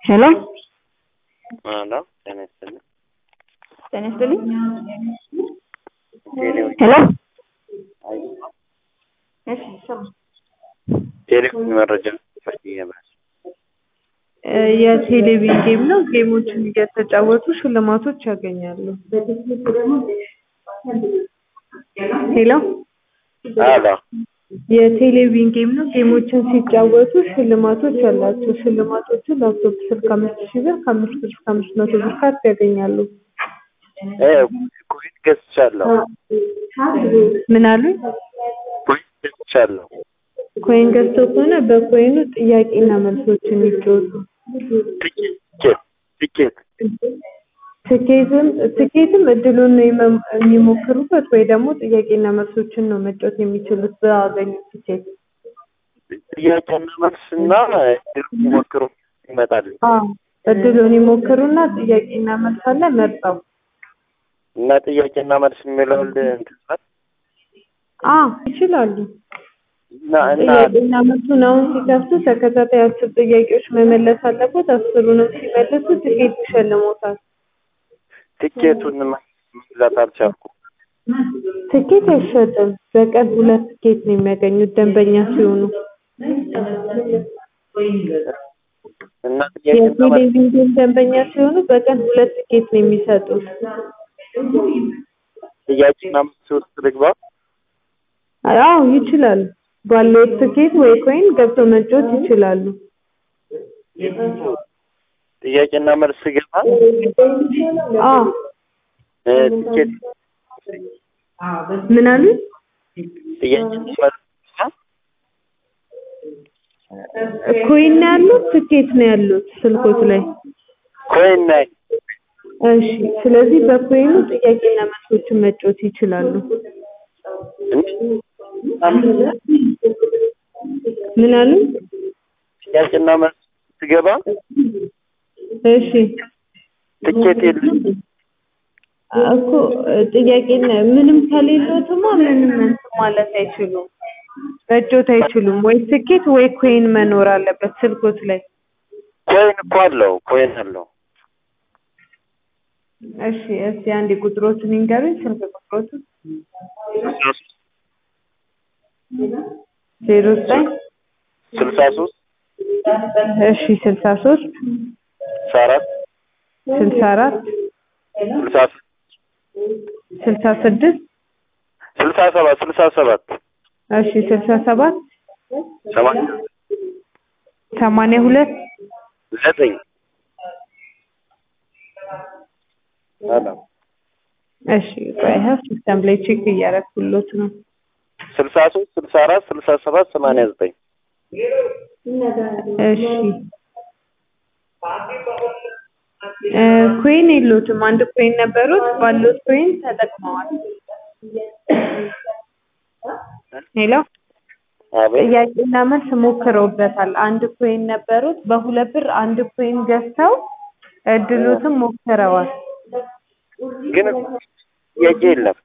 ሄሎ ሄሎ ጤና ይስጥልኝ። ጤና ይስጥልኝ። ቴሌው ሄሎ አይ እሺ ስማ ቴሌው መረጃ ፈልጌ ነበር። እ የቴሌቪዥን ጌም ነው። ጌሞችን እየተጫወቱ ሽልማቶች ያገኛሉ። ሄሎ አሎ የቴሌቪዥን ጌም ነው። ጌሞችን ሲጫወቱ ሽልማቶች አላቸው። ሽልማቶቹ ላፕቶፕ ስልክ አምስት ሺህ ብር ከአምስት ብር እስከ አምስት መቶ ብር ካርድ ያገኛሉ። እ ኮይን ገዝቻለሁ። ምን አሉኝ? ኮይን ገዝቻለሁ። ኮይን ገዝተው ከሆነ በኮይኑ ጥያቄና መልሶችን ይጫወቱ። ትኬት ትኬት ትኬት ትኬትም ትኬትም እድሉን ነው የመ- የሚሞክሩበት ወይ ደግሞ ጥያቄና መልሶችን ነው መጫወት የሚችሉት ባገኙት ትኬት። ጥያቄና መልስና እድል ሞክሩ ይመጣል አዎ እድሉን ይሞክሩና ጥያቄና መልስ አለ መርጠው። እና ጥያቄና መልስ የሚለውን እንትን ማለት አዎ ይችላሉ። እና እና ጥያቄና መልሱን አሁን ሲከፍቱ ተከታታይ አስር ጥያቄዎች መመለስ አለበት። አስሩንም ሲመልሱ ትኬት ይሸልሞታል። ትኬቱን መግዛት አልቻልኩም። ትኬት አይሸጥም። በቀን ሁለት ትኬት ነው የሚያገኙት ደንበኛ ሲሆኑ። እና ጥያቄና መልስ የቴሌቪዥን ደንበኛ ሲሆኑ በቀን ሁለት ትኬት ነው የሚሰጡት። ጥያቄና መልስ ውስጥ ልግባ። አዎ ይችላሉ። ባለው ትኬት ወይ ኮይን ገብተው መጫወት ይችላሉ። ጥያቄና መልስ ገባ አዎ እ ትኬት ምን አሉ? ጥያቄና መልስ ገባ ኮይን ነው ያሉት ትኬት ነው ያሉት ስልኮት ላይ። ኮይን ናይ እሺ ስለዚህ በኮይኑ ጥያቄና መልሶችን መጫወት ይችላሉ። ምን አሉ? ጥያቄና መልስ ስገባ እሺ ትኬት የለም። እኮ ጥያቄና ምንም ከሌሎትማ ምንም እንትን ማለት አይችሉም። መጫወት አይችሉም። ወይ ትኬት ወይ ኮይን መኖር አለበት ስልኮት ላይ። ኮይን እኮ አለው ኮይን አለው። እሺ እስቲ አንዴ ቁጥሮቹን ይንገሩኝ። ስልክ ቁጥሮቹን ዜሮ ዘጠኝ ስልሳ ሶስት እሺ ስልሳ ሶስት ስልሳ አራት ስልሳ አራት ስልሳ ስልሳ ስድስት ስልሳ ሰባት ስልሳ ሰባት እሺ ስልሳ ሰባት ሰማንያ ሰማንያ ሁለት ዘጠኝ ሰላም እሺ ቆይ ይኸው ሲስተም ላይ ቼክ እያደረኩሎት ነው። ስልሳ ሶስት ስልሳ አራት ስልሳ ሰባት ሰማንያ ዘጠኝ እሺ እ ኮይን የሎትም። አንድ ኮይን ነበሩት። ባሉት ኮይን ተጠቅመዋል። ሄሎ አቤት ጥያቄና መልስ ሞክረውበታል። አንድ ኮይን ነበሩት። በሁለት ብር አንድ ኮይን ገዝተው እድሉትም ሞክረዋል። ግን ጥያቄ የለም